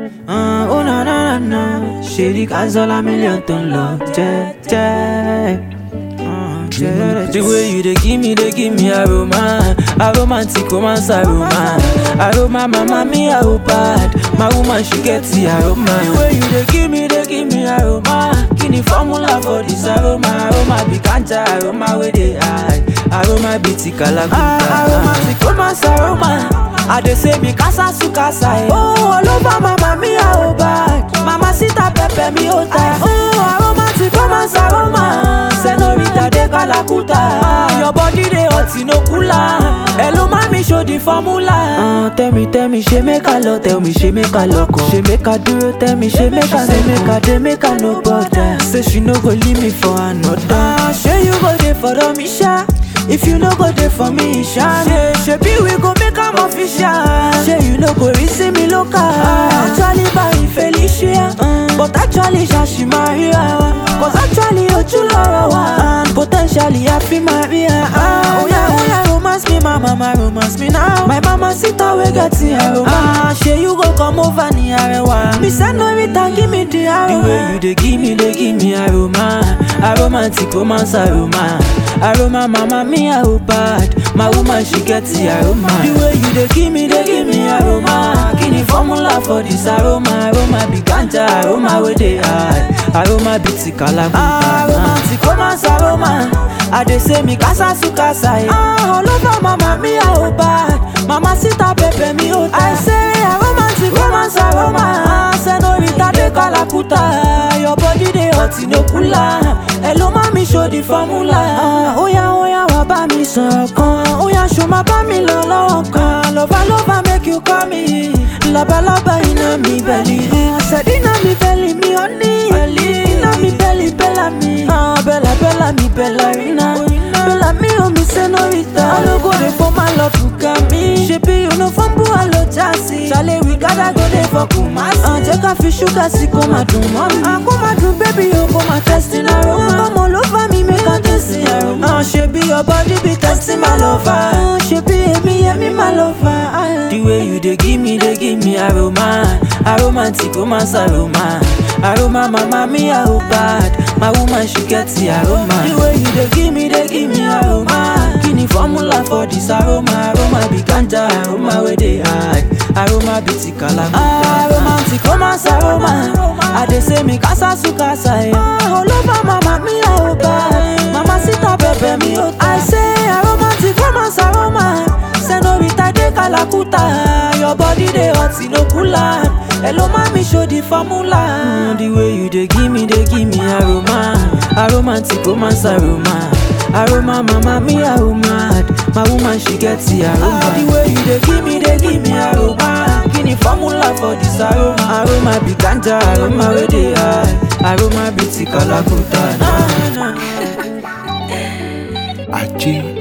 Ah, oh na na na na. Shady Kazola million ton love. Yeah, yeah. Ah, yeah. The way you dey give me, dey give me aroma, aromantic romance aroma, aroma mama me I hope bad, my woman she get the aroma. The way you dey give me, dey give me aroma, kini formula for this aroma, aroma be ganja, aroma wey dey high, aroma be tikalakuta. Ah, aromantic romance aroma. I dey say mi casa su casa eh. Oh, all over mama mi I hope bad, mama sita pepe mi ota. Oh, aromantic romance aroma, senorita de Kalakuta. Your body dey hot no cooler. Hello mami show the formula. Uh, tell me tell me she make a love, tell me she make a lock up. She make a duro, tell me she make a say make a dey make a no bother. Say she no go leave me for another. Uh, sure you go dey for the Misha. If you no go there for me, Isha Say, shebi we go make am official Say you no go receive me local Actually by Felicia But actually Shashi Maria Cause actually Oju lọ́rọ̀ wa And potentially I feel Maria ah, Oh yeah, oh yeah, romance me, my mama romance me now My mama sit down we get the aroma ah, Say you go come over ni arewa Me senorita give me the aroma The way you dey give me, dey give me aroma Aromantic romance aroma Aroma mama me I hope bad My woman she get the aroma The way you dey give me dey give me aroma Kini formula for this aroma Aroma be ganja aroma wey dey high Aroma be tikalakuta Aromantic romance aroma I dey say mi casa su casa eh. Ah, all over mama me I hope bad Mama sita pepe mi ota I say aromantic romance aroma Senorita de Kalakuta Your body dey hot no cooler Hello mami show the formula ah, Oya oya wá bá mi sọ̀rọ̀ kan Oya ṣo ma bá mi lọ lọ́wọ́ kan Lọ́ba lọ́ba make you call me Lọ́balọ́ba iná mi bẹ̀lì Àṣẹ̀dí iná mi bẹ̀lì mi ò ní Iná mi bẹ̀lì bẹ́là mi ah, Bẹ́là bẹ́là mi bẹ́là rínà Bẹ́là mi ò mi senorita Ológo dey for my love buka mi Ṣebí uniform bú àlọ́ jásí Ṣàlẹ̀ wí gádà go dey for Kumasi ah, Jẹ́ ká fi ṣúgà sí kó máa dùn mọ́ mi ah, Kó máa dùn bébí o kó máa tẹ́sí lárúmọ́ Ọmọ ló bá mi make I taste the aroma ah, Ṣebí your body be testing my lover ah, Ṣebí èmi yẹmi my lover ah. The way you dey give me, dey give me aroma Aromantic romance aroma Aroma mama me I hope bad My woman she get the aroma The way you dey give me, dey give me aroma Kini formula for this aroma Aroma be ganja, aroma wey dey high Aroma be tikalakuta Aromantic romance aroma I dey say mi casa su casa eh. ah, All over mama me I hope bad Mama sita pepe mi ota I say aromantic romance aroma Senorita de Kalakuta Your body dey hot no cooler Hello mami show the formula mm, The way you dey give me, dey give me aroma Aromantic romance aroma Aroma mama me I oh mad My woman she get the aroma ah, The way you dey give me, dey give me aroma Kini formula for this aroma Aroma be ganja, aroma wey dey high Aroma be tikalakuta na na Ajé